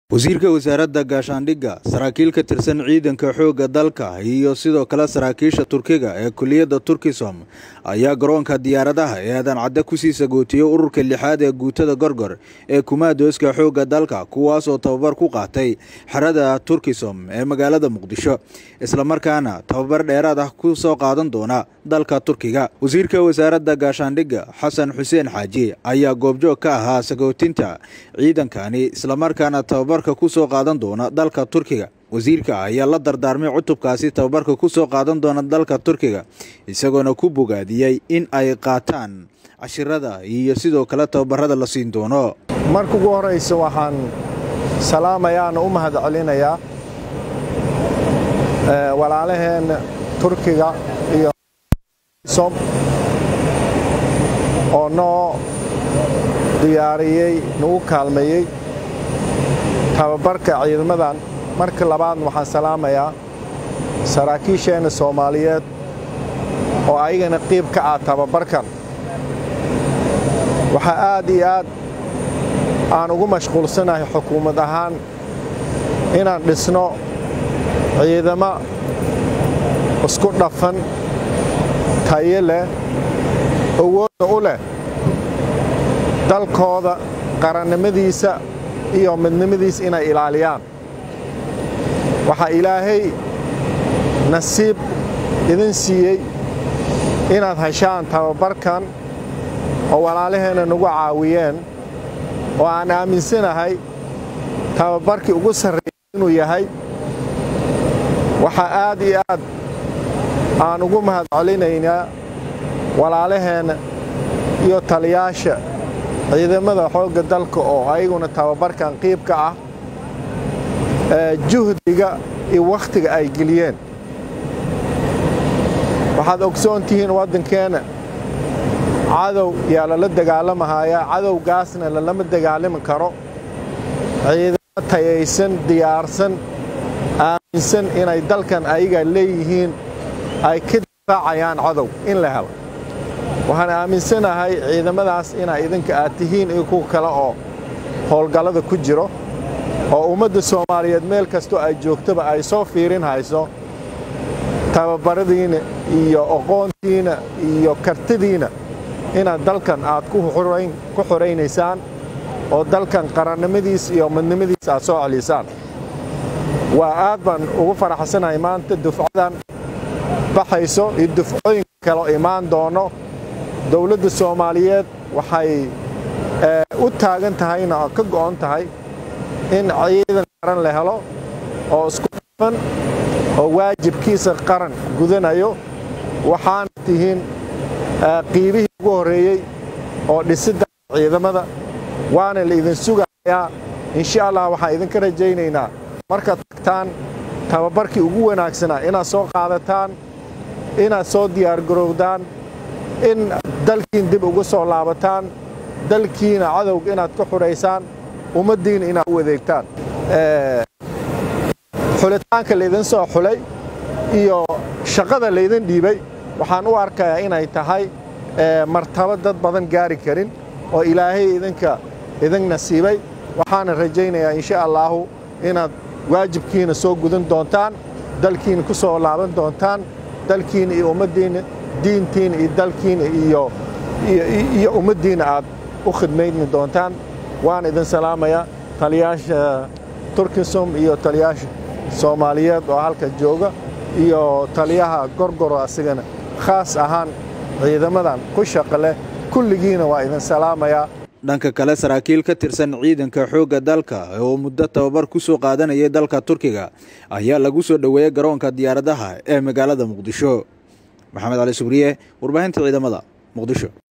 wasiirka wasaaradda gaashaandhigga saraakiil ka tirsan ciidanka xoogga dalka iyo sidoo kale saraakiisha turkiga ee kuliyadda turkisom ayaa garoonka diyaaradaha ee aadan cadde kusii sagootiyey ururka lixaad ee guutada gorgor ee kumaadooska xoogga dalka kuwaasoo tababar ku qaatay xerada turkisom ee magaalada muqdisho islamarkaana tababar dheeraad ah ku soo qaadan doona dalka turkiga wasiirka wasaaradda gaashaandhigga xasan xuseen xaaji ayaa goobjoog ka ahaa sagootinta ciidankani islamarkaana tababar kusoo qaadan doona dalka turkiga wasiirka ayaa la dardaarmay cutubkaasi tababarka ku soo qaadan doona dalka turkiga isagoona ku bogaadiyey in ay qaataan cashirada iyo sidoo kale tababarada la siin doono marka ugu horraysa waxaan salaamayaana u mahad celinayaa walaalaheenna turkiga iyo som oo noo diyaariyey nagu kaalmeeyey tababarka ciidamadan marka labaad waxaan salaamayaa saraakiisheenna soomaaliyeed oo ayagana qiib ka ah tababarkan waxaa aad iyo aad aan ugu mashquulsanahay xukuumad ahaan inaan dhisno ciidamo isku dhafan tayo leh awoodna u leh dalkooda qarannimadiisa iyo midnimadiis inay ilaaliyaan waxaa ilaahay nasiib idin siiyey inaad heshaan tababarkan oo walaalaheenna nagu caawiyeen oo aan aaminsanahay tababarkii ugu sarreeyay inuu yahay waxaa aad iyo aad aan ugu mahad celinaynaa walaalaheenna iyo taliyaasha ciidamada xoogga dalka oo ayaguna tababarkan qiib ka ah juhdiga iyo wakhtiga ay geliyeen waxaad ogsoon tihiin waddankeenna cadow yaa lala dagaalamahayaa cadowgaasna lalama dagaalami karo ciidamo tayaysan diyaarsan aaminsan inay dalkan ayaga leeyihiin ay ka difaacayaan cadow in la helo waxaan aaminsanahay ciidamadaas inaa idinka aad tihiin iyo kuwa kale oo howlgallada ku jiro oo ummadda soomaaliyeed meel kastoo ay joogtaba ay soo fiirin hayso tababaradiina iyo aqoontiina iyo kartidiina inaad dalkan aad ku xoraynaysaan oo dalkan qarannimadiis iyo midnimadiis aad soo celisaan waa aad baan ugu faraxsanahay maanta dufcadan baxayso iyo dufcooyinka kaleo imaan doono dowladda soomaaliyeed waxay u taagan tahayna ka go'on tahay in ciidan qaran la helo oo isku dhafan oo waajibkiisa qaran gudanayo waxaana tihiin qiibihii ugu horreeyey oo dhisidda ciidamada waana la idin sugayaa insha allah waxaan idinka rajaynaynaa markaad tagtaan tababarkii ugu wanaagsanaa inaad soo qaadataan inaad soo diyaargarowdaan in dalkiin dib ugu soo laabataan dalkiina cadowga inaad ka xudhaysaan ummaddiina inaad u adeegtaan xulitaanka laydin soo xulay iyo shaqada laydin dhiibay waxaan u arkayaa inay tahay martabo dad badan gaari karin oo ilaahay idinka idin nasiibay waxaana rajaynayaa insha allaahu inaad waajibkiina soo gudan doontaan dalkiina ku soo laaban doontaan dalkiina iyo ummaddiina diintiina iyo dalkiina iyo ummaddiina aad u khidmayni doontaan waan idin salaamayaa taliyaasha turkisom iyo taliyaasha soomaaliyeed oo halka jooga iyo taliyaha gorgoro asigana khaas ahaan ciidamadan ku shaqa leh kulligiina waa idin salaamayaa dhanka kale saraakiil ka tirsan ciidanka xoogga dalka oo muddo tababar ku soo qaadanayay dalka turkiga ayaa lagu soo dhoweeyey garoonka diyaaradaha ee magaalada muqdisho maxamed cali subriye warbaahinta ciidamada muqdisho